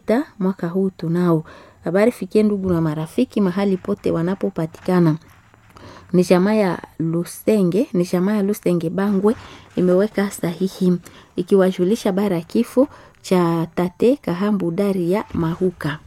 sita mwaka huu tunao. Habari fikie ndugu na marafiki mahali pote wanapopatikana. Ni jamaa ya Lusenge, ni jamaa ya Lusenge Bangwe imeweka sahihi ikiwajulisha bara ya kifo cha tate Kahambu Dari ya Mahuka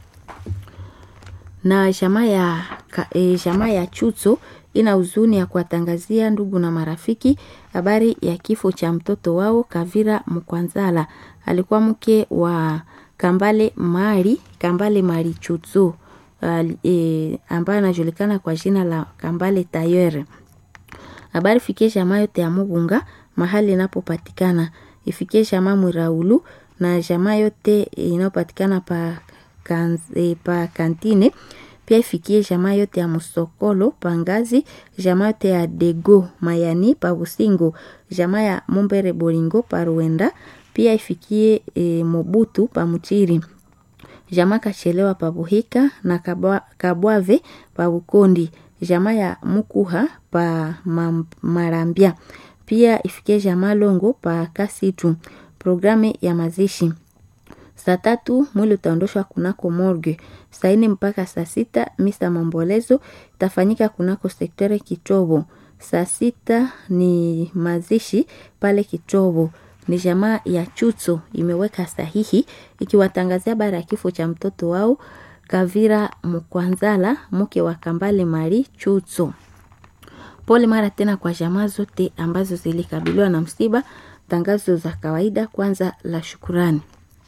na jamaa ya, e, jamaa ya Chutso ina huzuni ya kuwatangazia ndugu na marafiki habari ya kifo cha mtoto wao Kavira Mkwanzala. Alikuwa mke wa Kambale Mari, Kambale Mari Chutso e, ambaye anajulikana kwa jina la Kambale Tayere. Habari fikie jamaa yote ya Mugunga mahali inapopatikana, ifikie jamaa Mwiraulu na jamaa yote inayopatikana pa, kan, e, pa kantine pia ifikie jamaa yote ya Musokolo Pangazi, jamaa yote ya Dego Mayani pa Busingo, jamaa ya Mumbere Bolingo pa Ruenda, pia ifikie e, Mobutu pa Muchiri, jamaa Kachelewa pa Buhika na Kabwa, Kabwave pa Bukondi, jamaa ya Mukuha pa Marambia, pia ifikie jamaa Longo pa Kasitu. Programu ya mazishi Saa tatu mwili utaondoshwa kunako morgue. Saa nne mpaka saa sita misa maombolezo itafanyika kunako sektore Kitobo. Saa sita ni mazishi pale Kitobo. Ni jamaa ya Chutso imeweka sahihi ikiwatangazia bara ya kifo cha mtoto wao Kavira Mkwanzala, mke wa Kambale Mari Chutso. Pole mara tena kwa jamaa zote ambazo zilikabiliwa na msiba. Tangazo za kawaida kwanza la shukurani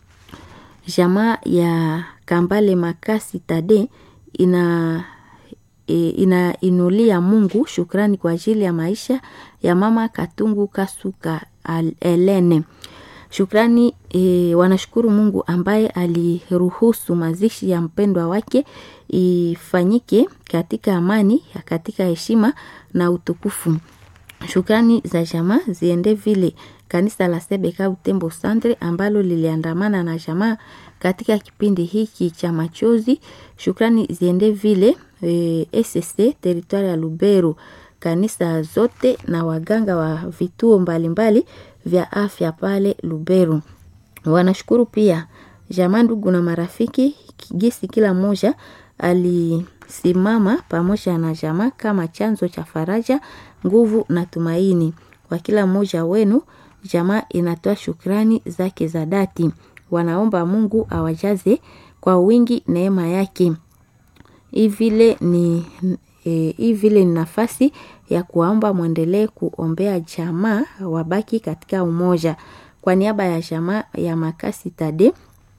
jamaa ya Kambale Makasi Tade ina e, inainulia Mungu shukrani kwa ajili ya maisha ya mama Katungu Kasuka Elene. Shukrani e, wanashukuru Mungu ambaye aliruhusu mazishi ya mpendwa wake ifanyike katika amani, katika heshima na utukufu. Shukrani za jamaa ziende vile kanisa la Sebeka Utembo Sandre ambalo liliandamana na jamaa katika kipindi hiki cha machozi. Shukrani ziende vile e, SSC teritwari ya Lubero, kanisa zote na waganga wa vituo mbalimbali mbali vya afya pale Lubero. Wanashukuru pia jamaa, ndugu na marafiki gisi kila mmoja alisimama pamoja na jamaa kama chanzo cha faraja, nguvu na tumaini kwa kila mmoja wenu. Jamaa inatoa shukrani zake za dhati, wanaomba Mungu awajaze kwa wingi neema yake. Hii vile ni e, hii vile ni nafasi ya kuwaomba mwendelee kuombea jamaa wabaki katika umoja. Kwa niaba ya jamaa ya Makasi Tade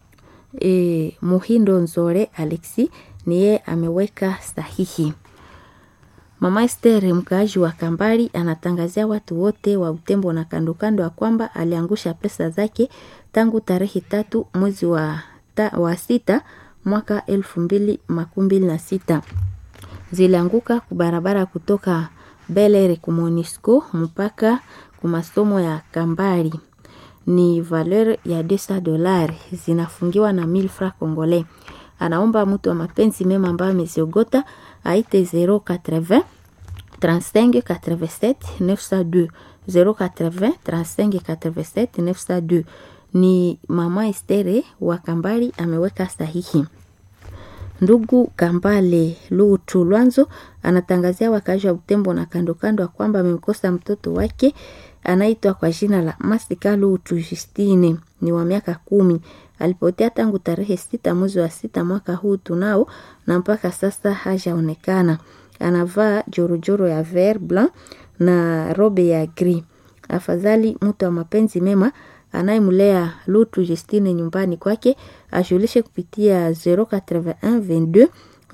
e, Muhindo Nzore Alexi niye ameweka sahihi. Mama Esther mkaaji wa Kambari anatangazia watu wote wa Utembo na kando kando ya kwamba aliangusha pesa zake tangu tarehe tatu mwezi wa, ta, wa sita mwaka elfu mbili makumi mbili na sita zilianguka kubarabara kutoka Belere ku Monisco mpaka ku masomo ya Kambari ni valeur ya 200 dolari zinafungiwa na 1000 francs congolais. Anaomba mtu wa mapenzi mema ambaye ameziogota aite 080 35 87 902 080 35 87 902. Ni mama Estere wa Kambali ameweka sahihi. Ndugu Kambale Lutu Lwanzo anatangazia wakazi wa Butembo na kando kando ya kwamba amemkosa mtoto wake anaitwa kwa jina la Masika Lutu Justine, ni wa miaka kumi. Alipotea tangu tarehe sita mwezi wa sita mwaka huu tunao, na mpaka sasa hajaonekana. Anavaa jorojoro ya ver blanc na robe ya gris. Afadhali mtu wa mapenzi mema anayemlea Lutu Justine nyumbani kwake ajulishe kupitia 081 22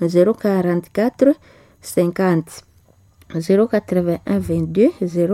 044 50 081 22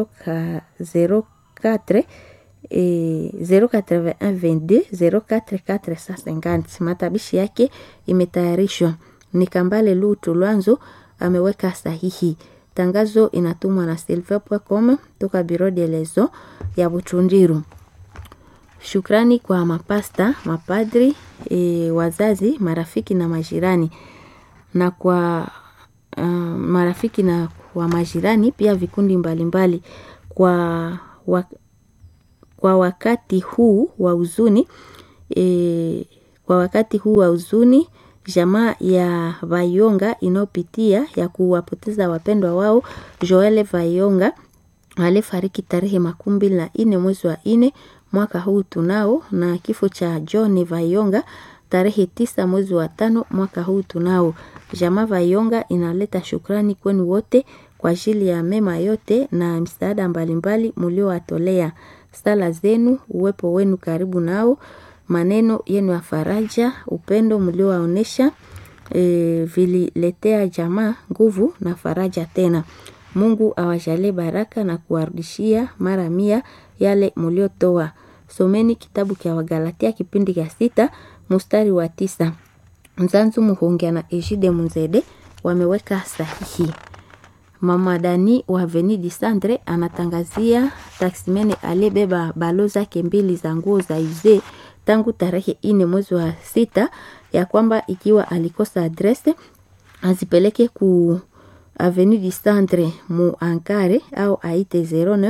04 eh, 081 22 04 450. Matabishi yake imetayarishwa ni Kambale Lutu Lwanzo ameweka sahihi. Tangazo inatumwa na silver.com toka Biro de Lezo ya Butundiru. Shukrani kwa mapasta, mapadri, e, wazazi, marafiki na majirani na kwa uh, marafiki na kwa majirani pia vikundi mbalimbali mbali. Kwa, wa, kwa wakati huu wa huzuni e, Kwa wakati huu wa huzuni, jamaa ya Vayonga inayopitia ya kuwapoteza wapendwa wao Joel Vayonga alifariki tarehe makumi mbili na nne mwezi wa nne mwaka huu tunao, na kifo cha John Vayonga tarehe tisa mwezi wa tano mwaka huu tunao. Jamaa Vayonga inaleta shukrani kwenu wote kwa ajili ya mema yote na misaada mbalimbali mliowatolea. Sala zenu, uwepo wenu karibu nao, maneno yenu ya faraja, upendo mliowaonesha e, vililetea jamaa nguvu na faraja tena. Mungu awajalie baraka na kuwarudishia mara mia yale mliotoa. Someni kitabu cha Wagalatia kipindi cha sita mstari wa tisa. Mzanzu Muhongia na Ejide Munzede wameweka sahihi. Mama Dani wa Avenue du Centre anatangazia taksimene aliyebeba balo zake mbili za nguo za uze tangu tarehe ine mwezi wa sita ya kwamba ikiwa alikosa adrese azipeleke ku Avenue du Centre mu Ankare au aite 09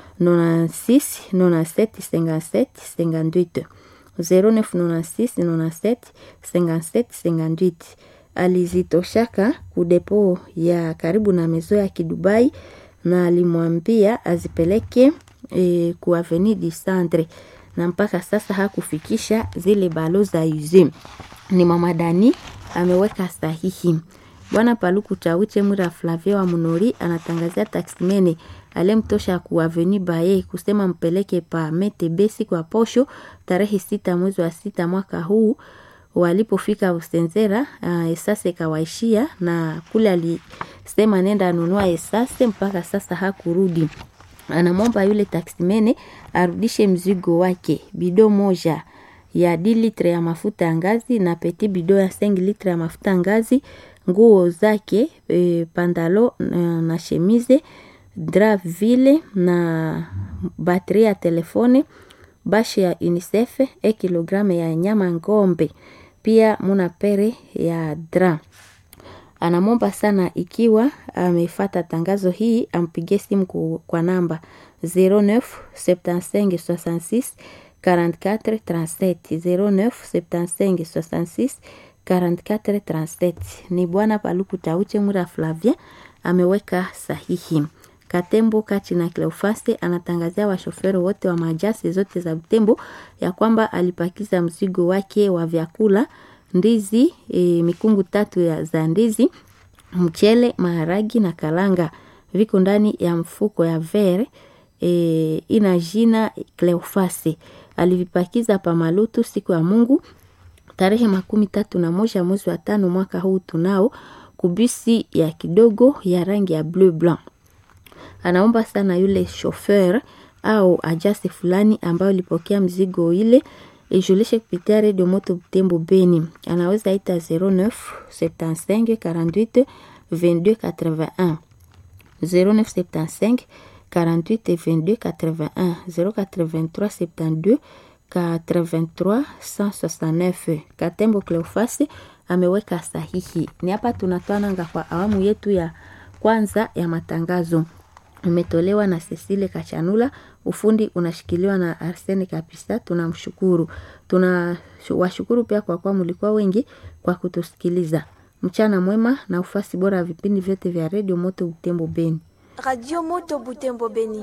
96 97 57 58 09 96 97 57 58 alizitoshaka kudepo ya karibu na mezo ya Kidubai na alimwambia azipeleke e, ku Avenue du Centre na mpaka sasa hakufikisha zile balo za uze. Ni mama Dani ameweka sahihi. Bwana Paluku Chawiche Mwira Flavia wa Munori anatangazia taksimene alemtosha ku Avenue Baye kusema mpeleke pa Metebe siku ya posho tarehe sita mwezi wa sita mwaka huu walipofika Usenzera uh, esase kawaishia na kule alisema nenda anunua esase mpaka sasa hakurudi. Anamwomba yule taksimene arudishe mzigo wake, bido moja ya d litre ya mafuta ya ngazi na peti bido ya 5 litre ya mafuta ya ngazi, nguo zake e, pandalo na, na shemize drap vile na bateri ya telefone bashe ya UNICEF e kilogramu ya nyama ngombe, pia muna pere ya dra. Anamwomba sana ikiwa amefata tangazo hii ampigie simu kwa namba 09 75 66 44 37 09 75 66 44 37. Ni bwana Paluku Tauche Mura Flavia ameweka sahihi. Katembo Kati na Cleofaste anatangazia washoferi wote wa majasi zote za Butembo ya kwamba alipakiza mzigo wake wa vyakula ndizi e, mikungu tatu ya za ndizi, mchele, maharagi na kalanga viko ndani ya mfuko ya ver e, ina jina Cleofaste. Alivipakiza pa Malutu siku ya Mungu tarehe makumi tatu na moja mwezi wa tano mwaka huu tunao kubisi ya kidogo ya rangi ya bleu blanc anaomba sana yule shofer au ajasi fulani ambayo ilipokea mzigo ile ijulishe kupitia redio moto Butembo Beni. Anaweza ita 09 75 48 22 81 0975 48 22 81 083 72 83 169. Katembo Cleofasi ameweka sahihi. Ni hapa tunatwananga kwa awamu yetu ya kwanza ya matangazo imetolewa na Cecile Kachanula. Ufundi unashikiliwa na Arsene Kapisa. Tunamshukuru, tunawashukuru pia kwa kuwa mlikuwa wengi kwa kutusikiliza. Mchana mwema na ufasi bora ya vipindi vyote vya redio Moto Butembo Beni. Radio Moto Butembo Beni.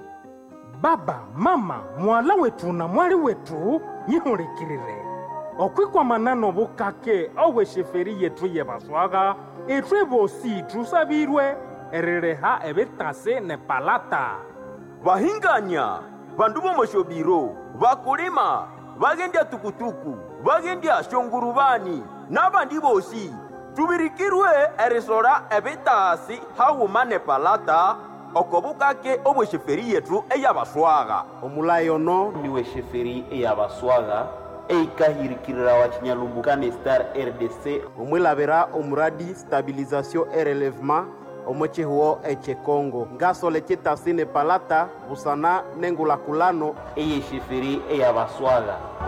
baba mama mwala wetu na mwali wetu nyihulikilile okwikwa manano bukake owe sheferi yetu yebaswaga etwe bosi tusabilwe erileha ebitase ne palata vahinganya vandu vomoshobiro vakulima vagendya tukutuku vagendya shonguruvani navandi vosi tuvirikirwe erisora evitasi hawuma ne palata oko bukake obwesheferi yetu eyabaswaga omulayi ono niwe sheferi eyabaswaga eikahirikirira wa chinyalumbuka star rdc omwilabira omuradi stabilization e relèvement omwechihuo echekongo ngasole chitasi ne palata busana nengulakulano eye sheferi eyabaswaga